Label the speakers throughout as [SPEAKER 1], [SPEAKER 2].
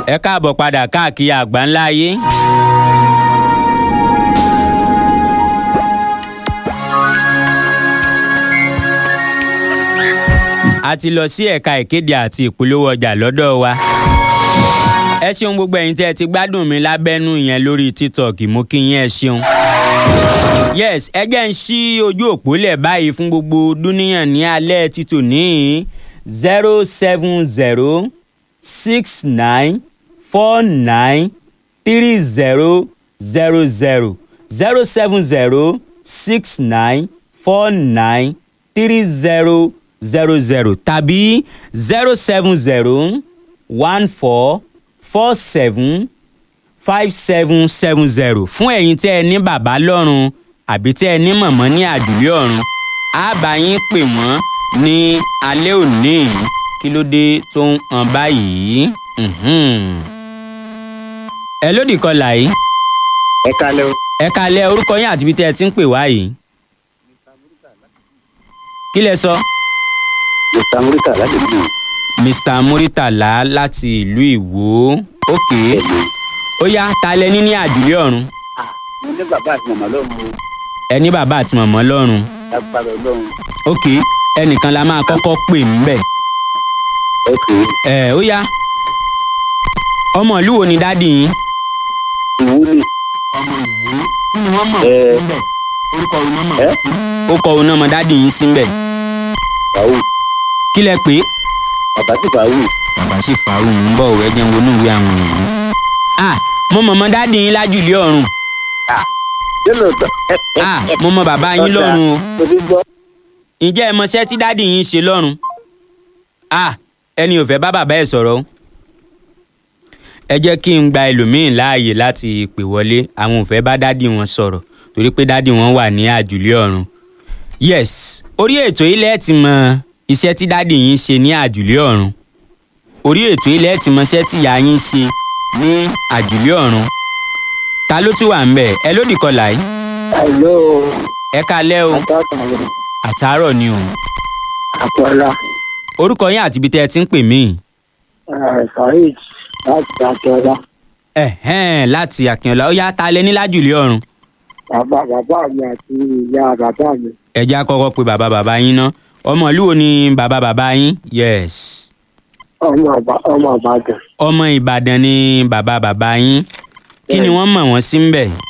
[SPEAKER 1] ẹ káàbọ̀ padà káàkiri àgbáńlá ayé. a ti lọ sí ẹ̀ka ìkéde àti ìpolówó ọjà lọ́dọ̀ wa. ẹ ṣeun gbogbo ẹ̀yin tí ẹ ti gbádùn mi lábẹ́nú yẹn lórí tiktok mo kí yín ẹ ṣeun. yes ẹ jẹ́ ń ṣí ojú òpó lẹ̀ báyìí fún gbogbo dúníyàn ní alẹ́ títò ní zero seven zero six nine four nine three zero zero zero zero seven zero six nine four nine three zero zero zero tàbí zero seven zero one four four seven five seven seven zero fún ẹ̀yin tẹ́ ẹ ní bàbá lọ́run àbí tẹ́ ẹ ní mọ̀mọ́ ní àdúlé ọ̀run á bá yín pè wọ́n ní alẹ́ òní yìí kí ló dé tó ń hàn báyìí. Mhm. ẹ lódì kọlà yìí
[SPEAKER 2] ẹ kalẹ o.
[SPEAKER 1] ẹ kalẹ̀ orúkọ yín àti ibi tẹ́ ẹ ti ń pè wá yìí. kí lẹ sọ.
[SPEAKER 2] mr murika láti bí
[SPEAKER 1] mr muritala láti ìlú ìwó ok ó yá ta lẹ ní ní àdúlé ọ̀run
[SPEAKER 2] mo ní bàbá àti màmá lọ́run o
[SPEAKER 1] ẹ ní bàbá àti màmá lọ́run
[SPEAKER 2] lágbára ọlọ́run
[SPEAKER 1] ok ẹnìkan la máa kọ́kọ́ pè ń bẹ̀
[SPEAKER 2] ok
[SPEAKER 1] ẹ ó yá ọmọ ìlú wo ni dádì yín.
[SPEAKER 2] ìwúlì
[SPEAKER 1] ọmọ ìwó kí ni wọ́n mọ̀
[SPEAKER 2] Ẹ.
[SPEAKER 1] síbẹ̀ orúkọ òun náà mọ̀
[SPEAKER 2] Ẹ.
[SPEAKER 1] sí. ó kọ òun náà mọ dádì yín síbẹ̀
[SPEAKER 2] fàáwù
[SPEAKER 1] kí lẹ pé.
[SPEAKER 2] bàbá sì fàáwù
[SPEAKER 1] bàbá sì fàárù ń bọ̀ wẹ́ jẹun wọnú ìwé àwọn èèyàn. ah mo mọ̀ mọ́ dádì yín lájúlé ọ̀run
[SPEAKER 2] ṣé lóòótọ́
[SPEAKER 1] ah mo mọ bàbá yín lọ́run o.
[SPEAKER 2] mo ti gbọ́
[SPEAKER 1] ǹjẹ́ ẹ mọṣẹ́ tí dádì yín ṣe lọ́run? ah ẹni ò fẹ́ bá bàbá ẹ̀ sọ̀rọ̀ o. ẹ jẹ́ kí n gba ẹlòmíín láàyè láti pè wọlé àwọn ò fẹ́ bá dádì wọn sọ̀rọ̀ torí pé dádì wọn wà ní àjùlé ọ̀run. yes orí ètò ilẹ̀ ti mọ iṣẹ́ tí dádì yín ṣe ní àjùlé ọ̀run. orí ètò ilẹ̀ ti mọ iṣẹ́ tí ìyá yín ṣe ní àjùlé ọ̀run. ta ló tún wà ń bẹ̀ ẹ lódì kọlà yìí
[SPEAKER 2] hello
[SPEAKER 1] ẹ kalẹ́ o
[SPEAKER 2] àtàkùn
[SPEAKER 1] àtàárọ̀ ni o.
[SPEAKER 2] àpọ̀lá
[SPEAKER 1] orúkọ yín àti ibi tẹ́ ẹ ti ń pè mí.
[SPEAKER 2] saheed láti àtọ́lá
[SPEAKER 1] ẹ̀hẹ́n láti àkìnọ̀lá ó yá ta lẹ ní lájùlé ọ̀run.
[SPEAKER 2] bàbá bàbá mi àti ìyá bàbá mi
[SPEAKER 1] ẹ jẹ́ á kọ́kọ́ pe bàbá bàbá yín ná ọmọ ìlú wo ni bàbá bàbá yín yes
[SPEAKER 2] ọmọ Ìbà- ọmọ ìbàdàn
[SPEAKER 1] ọmọ ìbàdàn ni bàbá bàbá yín kí ni wọ́n mọ̀ wọ́n sí ń bẹ̀.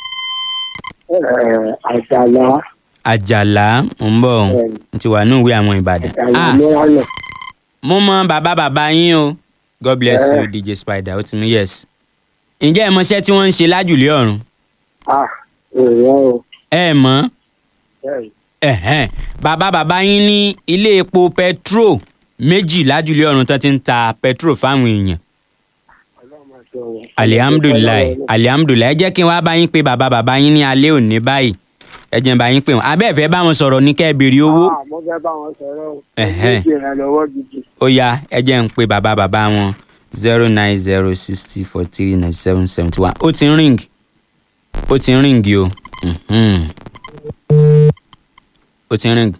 [SPEAKER 2] Eh, àjàlá
[SPEAKER 1] àjàlá ń bọ̀
[SPEAKER 2] Bẹ́ẹ̀ni.
[SPEAKER 1] n ti wà ní ìwé àwọn ìbàdàn.
[SPEAKER 2] àjàlá
[SPEAKER 1] ah
[SPEAKER 2] mìíràn
[SPEAKER 1] mo mọ bàbá bàbá yín o god bless
[SPEAKER 2] Eh.
[SPEAKER 1] you dj spider ó ti mú yes. ǹjẹ́ ẹ mọṣẹ́ tí wọ́n ń ṣe lájùlé ọ̀run
[SPEAKER 2] ah èèyàn o
[SPEAKER 1] ẹ mọ̀
[SPEAKER 2] bẹ́ẹ̀
[SPEAKER 1] ẹ̀hẹ́n bàbá bàbá yín ní ilé epo petro méjì lájúlé ọ̀run tó ti ń ta petro fáwọn èèyàn
[SPEAKER 2] ọlọ́run àti ọ̀rọ̀.
[SPEAKER 1] alihamudulilayi alihamudulilayi ẹ jẹ́ kí n wá bá yín pé bàbá bàbá yín ní alẹ́ òní báyìí ẹ jẹ́ n bá yín pé wọn abẹ́ẹ̀fẹ́ bá wọn sọ̀rọ̀ ní kẹ́ ẹ béèrè owó
[SPEAKER 2] Ah, mo fẹ́ bá wọn sọ̀rọ̀ o.
[SPEAKER 1] Ẹ̀hẹ́.
[SPEAKER 2] mo ní ìrànlọ́wọ́ gidi.
[SPEAKER 1] ó yá ẹ jẹ́ n pé bàbá bàbá wọn zero nine zero sixty four three nine seven seventy one ó ti ń ríǹgì ó ti ń ríǹgì o Mhm. ó ti ń ríǹgì.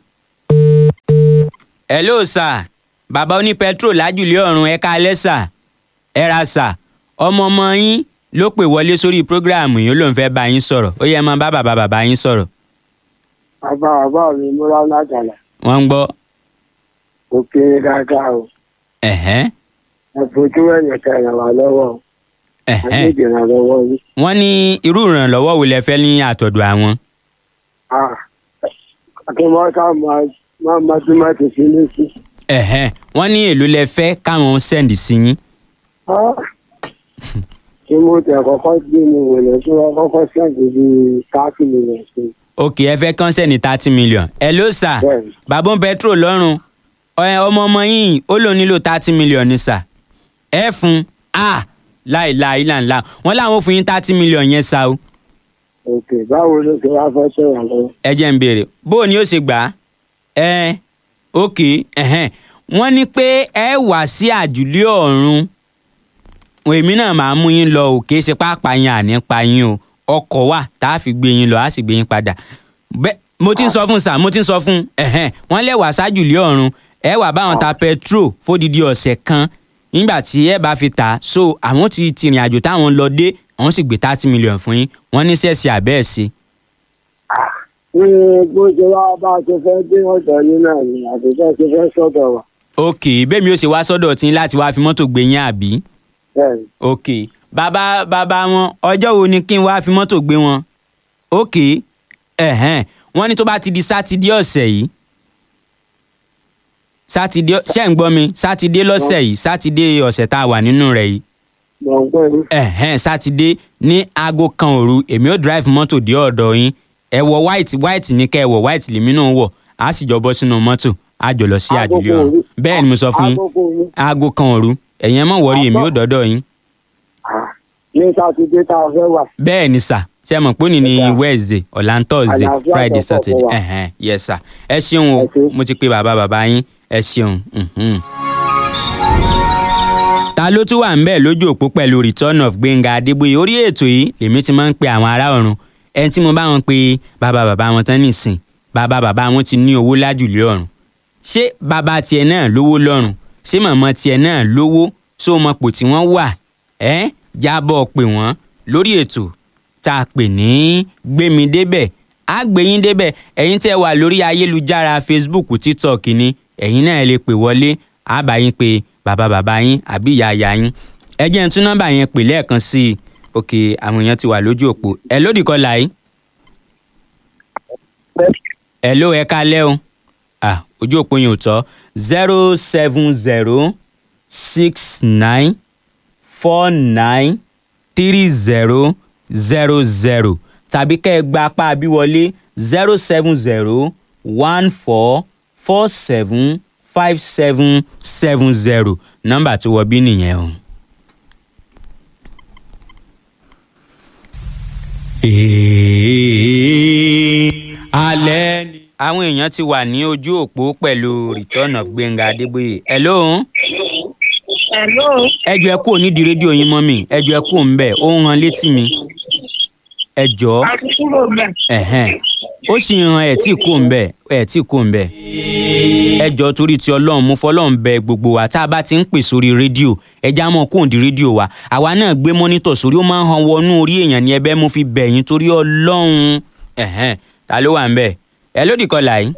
[SPEAKER 1] hello sir bàbá oní petrol lájúlé ọ̀run ẹ káalẹ́ sà ẹ ra sà ọmọ ọmọ yín ló pè wọlé sórí prógráàmù yìí ó lóun fẹ́ bá yín sọ̀rọ̀ ó yẹ máa bá bàbá bàbá yín sọ̀rọ̀
[SPEAKER 2] bàbá bàbá mi múra lájàlá
[SPEAKER 1] wọ́n ń gbọ́
[SPEAKER 2] kò kéré dáadáa o.
[SPEAKER 1] ẹ̀hẹ́n
[SPEAKER 2] ẹ fojú ẹ̀yìn ká ràn wá lọ́wọ́ o. a ní
[SPEAKER 1] ẹ̀hẹ́n
[SPEAKER 2] ìdìrànlọ́wọ́ yìí.
[SPEAKER 1] wọ́n ní irú ìrànlọ́wọ́ wo lẹ fẹ́ ní àtọ̀dọ̀ àwọn.
[SPEAKER 2] Ah, kí wọ́n ká máa máa máa tún máa tètè lé sí.
[SPEAKER 1] ẹ̀hẹ́n wọ́n ní èlò lẹ fẹ́ káwọn sẹ́ǹdì sí yín.
[SPEAKER 2] Ah, kí mo tẹ̀ kọ́kọ́ gbé mi wòlé tí wọ́n kọ́kọ́ sẹ́ǹdì bíi káàkiri mílíọ̀nù sí.
[SPEAKER 1] òkè ẹ fẹ́ kán sẹ́ǹdì thirty million. ẹ ló sà
[SPEAKER 2] bẹ́ẹ̀ni
[SPEAKER 1] bàbá petrol lọ́rùn ẹ, ọmọ ọmọ yín ó lòun nílò thirty million ní sà. ẹ fún a láìláì ìlànà wọn làwọn ò fún yín thirty million yẹn sá o.
[SPEAKER 2] òkè báwo ló ṣe wá fẹ́ sọ̀rọ̀ lọ́wọ́.
[SPEAKER 1] ẹ jẹ́ ń béèrè bó o ní ó ṣe gbà á. ẹ òkè ẹ̀hẹ́n wọ́n ní pé ẹ wá sí àjùlé ọ̀run èmi náà máa mú yín lọ ò kìí ṣe pápá yín àní pa yín o ọkọ̀ wà tá a fi gbé yín lọ á sì gbé yín padà bẹ́ẹ̀ mo ti ń sọ fún sà mo ti ń sọ fún ẹ̀hẹ́n wọ́n lẹ̀ wá sájùlé ọ̀run ẹ wà báwọn ta petrol fódìdí ọ̀sẹ̀ kan nígbà tí ẹ bá fi tà so àwọn ti ti ìrìn àjò táwọn lọ dé àwọn sì gbé thirty million fún yín wọ́n ní sẹ́ẹ̀sì àbẹ́ẹ̀ sí.
[SPEAKER 2] ní bó ṣe wá bá a ṣe fẹ́ dé ọ̀dọ̀ yín náà ni àtúnṣe ṣe fẹ́ sọ̀dọ̀ wa.
[SPEAKER 1] ok bẹ́ẹ̀ mi ò ṣe wá sọ́dọ̀ tí láti wá fi mọ́tò gbé yín àbí.
[SPEAKER 2] bẹ́ẹ̀ni
[SPEAKER 1] ok bàbá bàbá wọn ọjọ́ wo ni kí n wá fi mọ́tò gbé wọn. ok ẹ̀hẹ́n wọ́n ní tó bá ti di sátidé ọ̀sẹ̀ yìí sátidé ṣé ń gbọ́ mi sátidé lọ́sẹ̀ yìí sátidé ọ̀sẹ̀ tá a wà nínú rẹ̀ yìí
[SPEAKER 2] mọ̀ ń pẹ́ ní.
[SPEAKER 1] ẹ̀hẹ́n sátidé ní aago kan òru èmi ò drive mọ́tò dé ọ̀dọ̀ yín ẹ wọ white white ní kẹ́ ẹ wọ white lèmi náà wọ̀ á sì jọ bọ́ sínú mọ́tò á jọ lọ sí
[SPEAKER 2] Aago
[SPEAKER 1] àdúlé
[SPEAKER 2] kan
[SPEAKER 1] ọ̀run
[SPEAKER 2] òru.
[SPEAKER 1] bẹ́ẹ̀ ni mo sọ fún yín
[SPEAKER 2] Aago kan òru.
[SPEAKER 1] aago kan òru ẹ̀yin ẹ má wọrí èmi ò dọ́dọ̀ yín
[SPEAKER 2] Ah, ní sátidé tá a fẹ́ wà.
[SPEAKER 1] bẹ́ẹ̀ ni sà ṣe mọ̀ pé òní ni
[SPEAKER 2] Ẹ̀dá.
[SPEAKER 1] wednesday ọ̀la ń thursday
[SPEAKER 2] Àlàáfíà
[SPEAKER 1] friday
[SPEAKER 2] tó pọ̀
[SPEAKER 1] saturday
[SPEAKER 2] fún wa.
[SPEAKER 1] ẹ̀hẹ́n yes sà ẹ ṣeun o
[SPEAKER 2] Ẹ ṣé.
[SPEAKER 1] mo ti pe bàbá bàbá yín ẹ ṣeun. mhm. ta ló tún wà ń bẹ̀ lójú òpó pẹ̀lú return of gbẹ̀ngà adébóyè orí ètò yìí lèmi ti máa ń pe àwọn ará ọ̀run ẹni tí mo bá wọn pe bàbá bàbá wọn tán nìsín bàbá bàbá wọn ti ní owó lájùlé ọ̀run ṣé bàbá tiẹ̀ náà lówó lọ́rùn ṣé màmá tiẹ̀ náà lówó só mọ pò tí wọ́n wà ẹ́ jábọ̀ pè wọ́n lórí ètò tá a pè ní gbémi débẹ̀ á gbé yín débẹ̀ ẹ̀yin tẹ́ wà lórí ayélujára facebook tiktok ni ẹ̀yin náà lè pè wọlé á bá yín pé bàbá bàbá yín àbí ìyá ìyá yín ẹ jẹ́ n tún nọ́mbà yẹn pè lẹ́ẹ̀kan sí i òkè àwọn èèyàn ti wà lójú òpó ẹ lódì kọlà yìí ẹ ló ẹ kálẹ́ o ah ojú òpó yẹn ò tọ́ zero seven zero six nine four nine three zero zero zero tàbí kẹ́ ẹ gba apá abíwọlé zero seven zero one four four seven five seven seven zero nọ́mbà tó wọ bí nìyẹn o. alẹ́ ni. àwọn èèyàn ti wà ní ojú òpó pẹ̀lú return of gbẹ̀ngà adébóyè. hello
[SPEAKER 3] Hello.
[SPEAKER 1] ẹ jọ̀ọ́ ẹ kúrò nídìí rédíò yín mọ́ mi ẹ jọ̀ọ́ ẹ kúrò ń bẹ̀ ó ń ran létí mi ẹ jọ̀ọ́
[SPEAKER 3] A ti kúrò bẹ̀.
[SPEAKER 1] ẹ̀hẹ́n ó sì ń ran ẹ̀ tí kò ń bẹ̀ ẹ̀ tí kò ń bẹ̀ ẹ jọ̀ọ́ torí ti ọlọ́run mo fọlọ́run bẹ gbogbo wa tá a bá ti ń pè sórí rédíò ẹ já mọ́ kóhùn di rédíò wa àwa náà gbé mọ́nítọ̀ sórí ó máa ń han wọnú orí èèyàn ní ẹbẹ́ mo fi bẹ̀ yín torí ọlọ́run ẹ̀hẹ́n ta ló wà ń bẹ̀ ẹ lódì kọlà yìí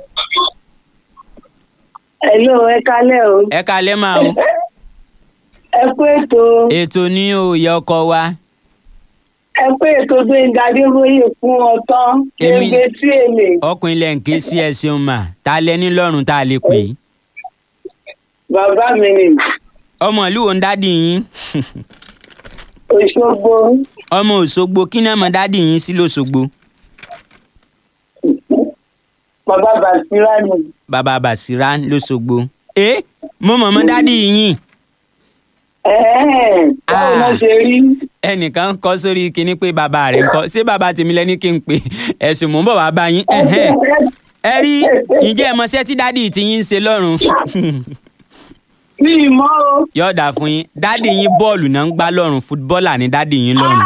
[SPEAKER 3] Hello, ẹ kálẹ̀ o.
[SPEAKER 1] ẹ kalẹ́ máa o
[SPEAKER 3] Ẹ kú ètò.
[SPEAKER 1] ètò ní òye ọkọ wa
[SPEAKER 3] Ẹ kú ètò Gbẹ̀ngà Adébóyè fún ọtán.
[SPEAKER 1] Èmi-
[SPEAKER 3] Gbẹ̀ngà tí èlé.
[SPEAKER 1] ọkùnrin ilẹ̀ ń ké sí ẹ ṣeun mà ta lẹ ní lọ́rùn tá a lè pè é
[SPEAKER 3] Bàbá mi ni
[SPEAKER 1] ọmọ ìlú wo ń dádì yín
[SPEAKER 3] Òṣogbo.
[SPEAKER 1] ọmọ òṣogbo kí náà mọ dádì yín sí lọ́ṣogbo
[SPEAKER 3] Bàbá Bàṣírà ni.
[SPEAKER 1] bàbá bàṣírà lọ́ṣogbo. ẹ mo mọ̀ mọ́ dádì yín
[SPEAKER 3] Ẹ̀ẹ́n. Báwo
[SPEAKER 1] Ah.
[SPEAKER 3] ló ṣe rí?
[SPEAKER 1] ẹnìkan kọ sórí kinní pé bàbá rẹ̀ ń kọ ṣé bàbá tèmi lẹ́ni kí n pè ẹ̀sùn mò ń bọ̀ wá bá yín ẹ̀hẹ́n. ẹ rí ǹjẹ́ ẹ mọṣẹ́ tí dádì tí yín ń ṣe lọ́rùn
[SPEAKER 3] Mi ì mọ̀ o.
[SPEAKER 1] yọ̀ọ̀dà fún yín dádì yín bọ́ọ̀lù náà ń gbá lọ́rùn fútbọ́ọ̀là ní dádì yín lọ́rùn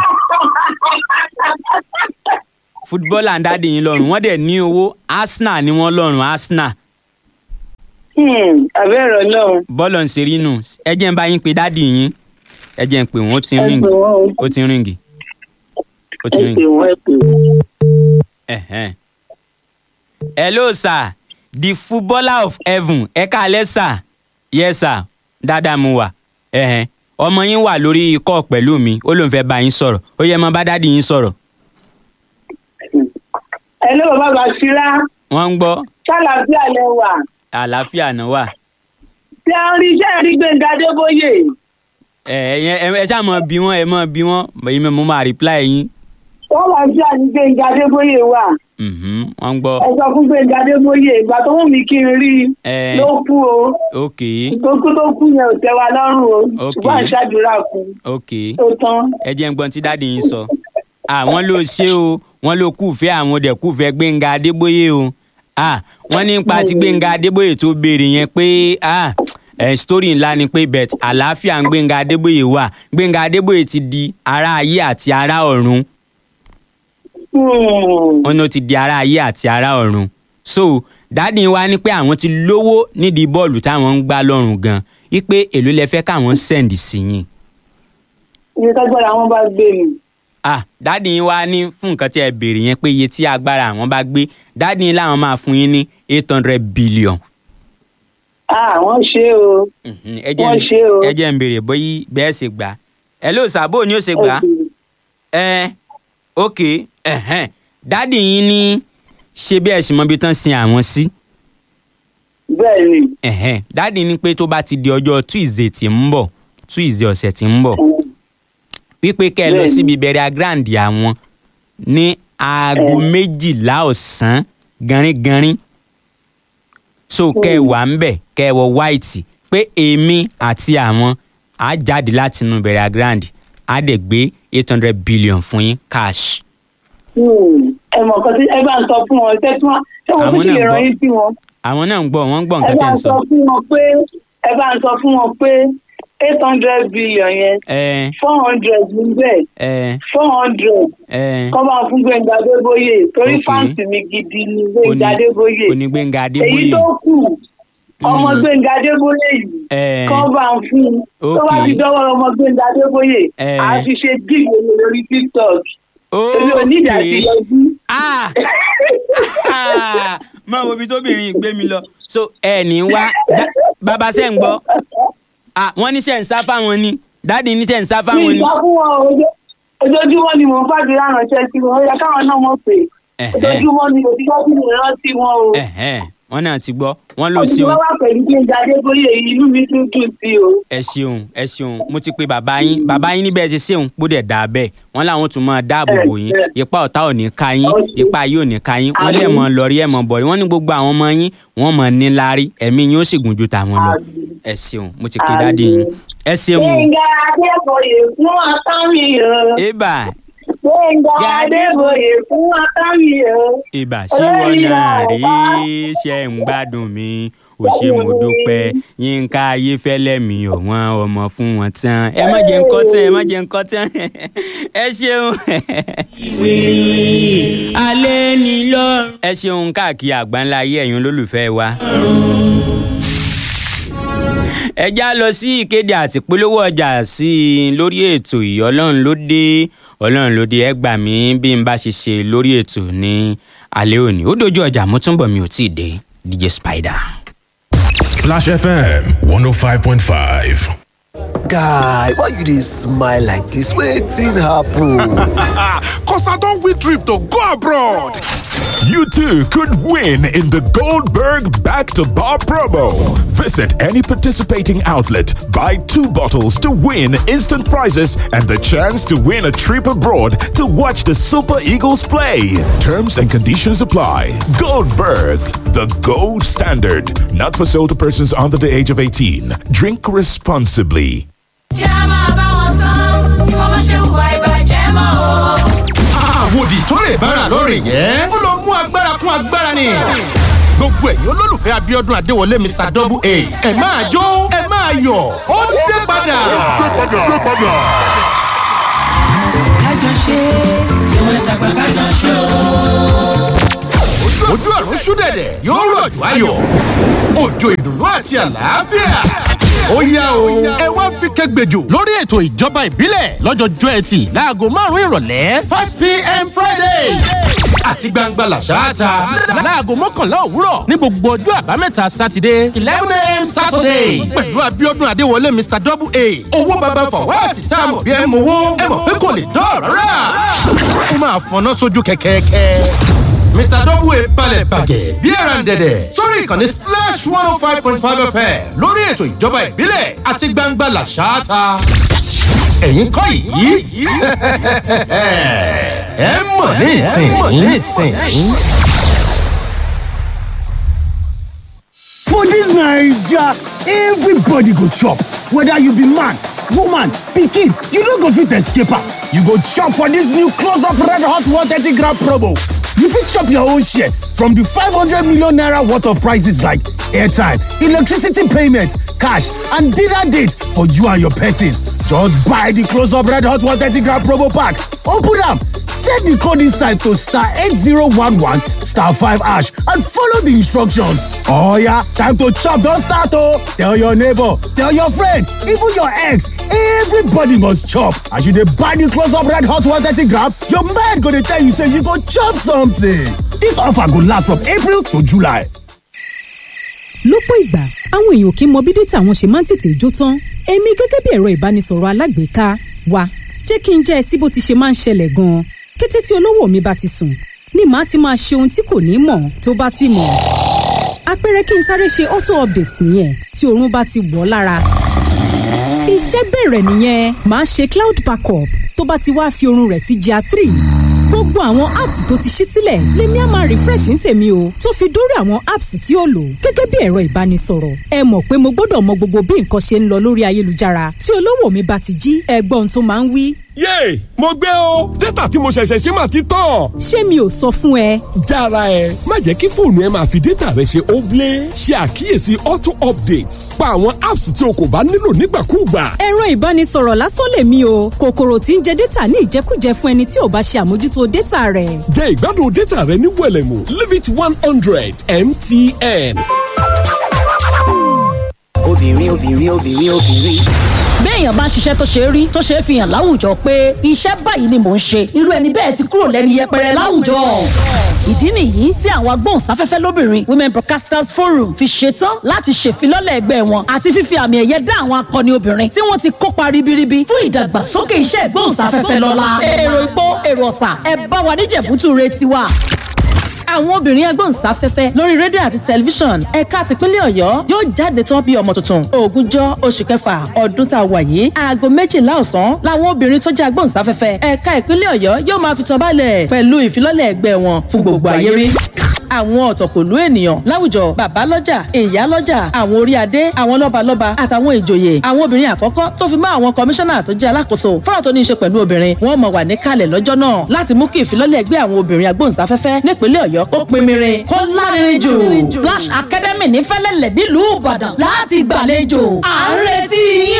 [SPEAKER 1] fútbọ́ọ̀là ní dádì yín lọ́rùn wọ́n dẹ̀ ní owó arsenal ni wọ́n lọ́rùn arsenal
[SPEAKER 3] Hmm, Àbẹ̀rẹ̀ náà.
[SPEAKER 1] bọ́ọ̀lù ń ṣeré nù ẹ jẹ́ ń bá yín pé dádì yín ẹ jẹ́ ń pè wọ́n ó ti ń
[SPEAKER 3] Ẹ
[SPEAKER 1] ríǹgì
[SPEAKER 3] pè wọ́n o.
[SPEAKER 1] ó ti ń ríǹgì ó ti
[SPEAKER 3] Ẹ
[SPEAKER 1] ń ríǹgì.
[SPEAKER 3] pè wọ́n, ẹ pè wọ́n.
[SPEAKER 1] Ẹ̀hẹ́n. hello sir the footballer of heaven ẹ káalẹ́ sir yes sir dáadáa mo wà Ẹ̀hẹ́n. ọmọ yín wà lórí ikọ̀ pẹ̀lú mi ó lóun fẹ́ bá yín sọ̀rọ̀ ó yẹ mọ bá dádì yín sọ̀rọ̀
[SPEAKER 3] Hello, bàbá Bàṣírà.
[SPEAKER 1] wọ́n ń gbọ́
[SPEAKER 3] Ṣàlàfíà lẹ wà.
[SPEAKER 1] àlàáfíà náà wà
[SPEAKER 3] Ṣé a rí iṣẹ́ rí Gbẹ̀ngà Adébóyè?
[SPEAKER 1] ẹ ẹ ẹ ẹ ṣáà mọ bí wọn ẹ mọ bí wọn èmi mo máa reply yín
[SPEAKER 3] Ṣàlàfíà ní Gbẹ̀ngà Adébóyè wà.
[SPEAKER 1] Mhm, wọ́n ń gbọ́
[SPEAKER 3] ẹ sọ fún Gbẹ̀ngà Adébóyè ìgbà tó wù mí kí n rí i
[SPEAKER 1] ẹ
[SPEAKER 3] ló kú o
[SPEAKER 1] ok
[SPEAKER 3] ìtókù tó kú yẹn ò tẹ́ wa lọ́rùn o
[SPEAKER 1] Ok.
[SPEAKER 3] ṣùgbọ́n àṣàdúrà fún
[SPEAKER 1] ok
[SPEAKER 3] tó tán.
[SPEAKER 1] ẹ jẹ́ ń gbọ́n tí dáàdi yín sọ àwọn ló ṣe o wọ́n ló kúfẹ́ àwọn dẹ̀ kúfẹ́ Gbẹ́ngà Adébóyè o ah wọ́n ní nípa ti Gbẹ́ngà Adébóyè tó béèrè yẹn pé ah ẹ̀ story ńlá ni pé bet àlàáfíà ń Gbẹ́ngà Adébóyè wà Gbẹ́ngà Adébóyè ti di ará ayé àti ará ọ̀run
[SPEAKER 3] Hmm.
[SPEAKER 1] wọn ní ó ti di ará ayé àti ará ọ̀run so dáàdi wa ní pé àwọn ti lówó nídìí bọ́ọ̀lù táwọn ń gbá lọ́rùn gan wípé èló lẹ fẹ́ káwọn send sí yín
[SPEAKER 3] ibi tágbára wọn bá gbé mi.
[SPEAKER 1] ah dáàdì yín wá ní fún nǹkan tí ẹ béèrè yẹn pé iye tí agbára àwọn bá gbé dáàdì yín làwọn máa fún yín ní eight hundred billion.
[SPEAKER 3] ah wọ́n ṣe o.
[SPEAKER 1] Mhm, ẹ jẹ́
[SPEAKER 3] Wọ́n
[SPEAKER 1] n-
[SPEAKER 3] ṣe o.
[SPEAKER 1] ẹ jẹ́ ń béèrè bóyá bẹ́ẹ̀ ṣe gbà á. ẹ ló sàbò ni ó ṣe gbà á. ẹ ok ẹhẹn dáàdì yín ní ṣe bí ẹ ṣì mọ ibi tán sin àwọn sí.
[SPEAKER 3] bẹ́ẹ̀ ni.
[SPEAKER 1] ẹhẹn dáàdì ní pé tó bá ti di ọjọ́ tuesday tí ń bọ̀ tuesday ọ̀sẹ̀ tí ń bọ̀ wípé kẹ́ ẹ lọ
[SPEAKER 3] Bẹ́ẹ̀ni.
[SPEAKER 1] síbi bẹ̀rẹ̀ grand àwọn ní aago méjìlá ọ̀sán gánrígánrí so kẹ́ ẹ wà ń bẹ̀ kẹ́ ẹ wọ white pé èmi àti àwọn á jáde láti inú bẹ̀rẹ̀ grand á dẹ̀ gbé eight hundred billion fún yín cash.
[SPEAKER 3] Hmm. ẹ mọ̀ nǹkan tí ẹ bá ń sọ fún wọn ṣé tí wọ́n ṣé wọ́n
[SPEAKER 1] Àwọn
[SPEAKER 3] tún
[SPEAKER 1] náà
[SPEAKER 3] lè
[SPEAKER 1] gbọ́.
[SPEAKER 3] ràn yín sí wọn.
[SPEAKER 1] àwọn náà ń gbọ́ wọ́n ń gbọ́
[SPEAKER 3] ẹ
[SPEAKER 1] nǹkan
[SPEAKER 3] bá
[SPEAKER 1] tẹ́
[SPEAKER 3] ń
[SPEAKER 1] ń
[SPEAKER 3] sọ
[SPEAKER 1] sọ.
[SPEAKER 3] fún wọn pé ẹ bá ń sọ fún wọn pé eight hundred billion yẹn
[SPEAKER 1] ẹ
[SPEAKER 3] four hundred níbẹ̀
[SPEAKER 1] ẹ
[SPEAKER 3] four hundred
[SPEAKER 1] ẹ
[SPEAKER 3] kọ́ bá fún Gbẹ́ngà Adébóyè torí
[SPEAKER 1] Ok.
[SPEAKER 3] fáǹsì mi gidi ni Gbẹ́ngà Adébóyè
[SPEAKER 1] onígbẹ̀ngà
[SPEAKER 3] èyí
[SPEAKER 1] adébóyè
[SPEAKER 3] tó kù ọmọ Gbẹ́ngà Adébóyè yìí
[SPEAKER 1] ẹ
[SPEAKER 3] kọ́ bá ń fún un tó bá
[SPEAKER 1] Ok.
[SPEAKER 3] fi dọ́wọ́ ọmọ Gbẹ́ngà Adébóyè
[SPEAKER 1] Eh.
[SPEAKER 3] á fi ṣe díìgbò lórí TikTok èmi ò ní ìdásí
[SPEAKER 1] ok
[SPEAKER 3] yọjú.
[SPEAKER 1] ah ah máa wo ibi tóbìnrin gbé mi lọ so ẹ ní wá dá- bàbá sẹ́ ń gbọ́ ah wọ́n ní sẹ́ ń sá fáwọn ni dáàdi ní sẹ́ ń sá
[SPEAKER 3] mi
[SPEAKER 1] fáwọn ni
[SPEAKER 3] ìgbà fún wọn o, ojo- ojoojúmọ́ ni mò ń fàdúrà ránṣẹ́ sí wọn ó yẹ káwọn náà mọ̀ pé
[SPEAKER 1] Ẹ̀hẹ́.
[SPEAKER 3] ojoojúmọ́ ni òtítọ́ sí mi rántí wọn o.
[SPEAKER 1] ẹ̀hẹ́n wọ́n náà ti gbọ́ wọ́n ló
[SPEAKER 3] òtítọ́
[SPEAKER 1] ṣeun
[SPEAKER 3] wà pẹ̀lú Gbẹ́ngà Adébóyè yìí inú mi tún dùn sí o.
[SPEAKER 1] ẹ ṣeun ẹ ṣeun mo ti pe bàbá yín bàbá yín níbẹ̀ ṣe ṣeun kó dẹ̀ dà bẹ́ẹ̀ wọ́n làwọn tún máa dáàbò bò yín
[SPEAKER 3] Ẹ, ẹ.
[SPEAKER 1] ipa ọ̀tá ò ní ka yín
[SPEAKER 3] Ọ̀ṣun.
[SPEAKER 1] ipa yìí ò ní ka yín wọ́n lè
[SPEAKER 3] Àmín.
[SPEAKER 1] mọ lọ́rí ẹ̀ mọ bọ̀rí wọ́n ní gbogbo àwọn ọmọ yín wọ́n mọ̀ ní láárí ẹ̀mí yín ó sì gùn ju tàwọn lọ
[SPEAKER 3] Àmín.
[SPEAKER 1] ẹ ṣeun mo ti pe
[SPEAKER 3] Àmín.
[SPEAKER 1] dáàdi yín ẹ ṣeun o.
[SPEAKER 3] Gbẹ́ngà Adébóyè fún àtàmì o.
[SPEAKER 1] ibà
[SPEAKER 3] Gbẹ́ngà Adébóyè fún àtàmì o.
[SPEAKER 1] ibà sí wọn náà rí ṣe ń gbádùn mi ò ṣe mo dúpẹ́ yínká ayéfẹ́lẹ́ mi ò wọ́n ọmọ fún wọn tán ẹ má jẹ́ nǹkan tán ẹ má jẹ́ nǹkan tán ẹ ṣeun. alẹ́ ni lọ́rùn. ẹ ṣeun káàkiri àgbáńlá ayé ẹ̀yin olólùfẹ́ wa. ẹ já lọ sí ìkéde àti polówó ọjà sí i lórí ètò yìí ọlọ́run ló dé ọlọ́run ló dé ẹ gbà mí bí n bá ṣe ṣe lórí ètò ní alẹ́ òní ó dojú ọjà mo túnbọ̀ mi ò tí ì dé DJ Spider.
[SPEAKER 4] Splash FM 105.5.
[SPEAKER 5] guy why you dey smile like dis wetin happen.
[SPEAKER 4] Cause I don't win trip to go abroad. You too could win in the Goldberg Back to Bar promo. Visit any participating outlet, buy two bottles to win instant prizes and the chance to win a trip abroad to watch the Super Eagles play. Terms and conditions apply. Goldberg, the gold standard. Not for sale to persons under the age of 18. Drink responsibly.
[SPEAKER 6] jẹ́ máa bá wọn san bí wọ́n bá ṣe hùwà ìbàjẹ́ mọ́ o.
[SPEAKER 7] àwòdì tó lè bára lórí yẹn ó lọ mú agbára kún agbára ni gbogbo ẹ̀yin olólùfẹ́ Abíọ́dún Adéwọlé Mr double a ẹ máa jó ẹ máa yọ̀ ó dé padà. ojú ọ̀run ṣúdẹ̀dẹ̀ yóò rọ̀jò ayọ̀ òjò ìdùnnú àti àlàáfíà. ó yá o ẹ wá fi kẹgbẹjọ lórí ètò ìjọba ìbílẹ̀ lọ́jọ́jọ́ ẹtì láago márùn-ún ìrọ̀lẹ́ five pm friday àti gbangba làṣáàtà láago mọ́kànlá òwúrọ̀ ní gbogbo ọjọ́ àbámẹ́ta sátidé eleven am saturday pẹ̀lú Abíọ́dún Adéwọlé Mr double a owó baba fọwọ́sì tá a mọ̀ bí ẹ mọ̀ owó ẹ mọ̀ pé kò lè dọ́ọ̀rọ̀ rà ó máa fọná sójú kẹ̀kẹ́kẹ́. Mr. Double balẹ̀ bàjẹ́ bí ẹran dẹ̀dẹ̀ sórí ìkànnì Splash one oh five point five FM lórí ètò ìjọba ìbílẹ̀ àti gbangba làṣááta. Ẹ̀yin kọ́ yìí ẹ mọ̀ ní ìsìn yìí.
[SPEAKER 8] For dis Naija, everybody go chop, whether you be man, woman, pikin, you no go fit escape am. You go chop for dis new close up red hot 130 gram promo. You fit chop your own share from di 500 million naira worth of prices like airtime, electricity payment, cash and dinner date for you and your person. Just buy di close up red hot 130 gram promo pack, open am, Set the code inside to star 8011 star 5 hash and follow the instructions. Oh yeah, time to chop, don't start oh. Tell your neighbor, tell your friend, even your ex, everybody must chop. As you dey buy the close up red hot 130 gram, your mind go dey tell you say you go chop something. This offer go last from April to July.
[SPEAKER 9] lọ́pọ̀ ìgbà àwọn èèyàn kì í mọ bí dátà wọn ṣe máa ń tètè jó tán èmi gẹ́gẹ́ bí ẹ̀rọ ìbánisọ̀rọ̀ alágbèéká wa jẹ́ kí n jẹ́ ẹ sí bó ti ṣe máa ń ṣẹlẹ̀ gan-an kété tí olówó mi bá ti sùn ni màá ti máa ṣe ohun tí kò ní mọ̀ tó bá sì mọ̀ àpẹẹrẹ kí n sáré ṣe auto update nìyẹn tí oorun bá ti wọ̀ ọ́ lára iṣẹ́ bẹ̀rẹ̀ nìyẹn màá ṣe cloud backup tó bá ti wá fi oorun rẹ̀ sí gr three gbogbo àwọn apps tó ti ṣí sílẹ̀ lèmi á máa refresh ní tèmi o tó fi dórí àwọn apps tí ó lò gẹ́gẹ́ bí ẹ̀rọ ìbánisọ̀rọ̀ ẹ mọ̀ pé mo gbọ́dọ̀ mọ gbogbo bí nǹkan ṣe ń lọ lórí ayélujára tí olówó mi bá ti jí ẹgbọ́n tó máa ń wí.
[SPEAKER 10] yéè mo gbé o dátà tí mo ṣẹ̀ṣẹ̀ ṣe máa ti tán.
[SPEAKER 9] ṣé mi ò sọ fún ẹ.
[SPEAKER 10] jára ẹ má jẹ́ kí fóònù ẹ máa fi dátà rẹ ṣe óblé ṣe àkíyèsí auto updates pa àwọn apps tí o kò bá nílò nígbàkúùgbà.
[SPEAKER 9] ẹ̀rọ ìbánisọ̀rọ̀ lásán lèmi o kòkòrò tí ń jẹ dátà ní ìjẹkújẹ fún ẹni tí ò bá ṣe àmójútó dátà rẹ̀.
[SPEAKER 10] jẹ́ ìgbádùn dátà rẹ ní wẹ̀lẹ̀mú limit one hundred mtn.
[SPEAKER 11] obìnrin obìnrin obìnrin obìnrin.
[SPEAKER 12] béèyàn bá ń ṣiṣẹ́ tó ṣe é rí tó ṣe é fi hàn láwùjọ pé iṣẹ́ báyìí ni mò ń ṣe irú ẹni bẹ́ẹ̀ ti kúrò lẹ́nu yẹpẹrẹ láwùjọ. ìdí nìyí tí àwọn agbóhùnsáfẹ́fẹ́ lóbìnrin women broadcasters forum fi ṣetán láti ṣèfilọ́lẹ̀ ẹgbẹ́ wọn àti fífi àmì ẹ̀yẹ dá àwọn akọni obìnrin tí wọ́n ti kópa ribiribi fún ìdàgbàsókè iṣẹ́ ìgbóhùnsáfẹ́fẹ́ lọ́la. èrò ìpó èrò ọ̀sà ẹ bá wa níjẹ̀bútú re tiwa àwọn obìnrin agbóhùnsáfẹ́fẹ́ lórí rédíò àti tẹlifíṣàn ẹ̀ka tìpínlẹ̀ ọ̀yọ́ yóò jáde tán bí ọmọ tuntun ogúnjọ́ oṣù kẹfà ọdún tá a wà yìí aago méjìlá ọ̀sán làwọn obìnrin tó jẹ́ agbóhùnsáfẹ́fẹ́ ẹ̀ka ìpínlẹ̀ ọ̀yọ́ yóò máa fi tán balẹ̀ pẹ̀lú ìfilọ́lẹ̀ ẹgbẹ́ wọn fún gbogbo ayé rí àwọn ọ̀tọ̀kùlú ènìyàn láwùjọ bàbá lọ́jà ìyá lọ́jà àwọn orí adé àwọn lọ́balọ́ba àtàwọn ìjòyè àwọn obìnrin àkọ́kọ́ tó fi mọ́ àwọn kọmíṣánná tó jẹ́ alákòóso fọ́nà tó ní í ṣe pẹ̀lú obìnrin wọ́n mọ̀ wà níkàlẹ̀ lọ́jọ́ náà láti mú kí ìfilọ́lẹ̀ ẹgbẹ́ àwọn obìnrin agbóhùnsáfẹ́fẹ́ nípínlẹ̀ ọ̀yọ́ kó pinmirin kó lárinrin jù. Flash Academy ní fẹ́lẹ́lẹ̀ nílùú Ìbàdàn láti gbàlejò à ń retí yín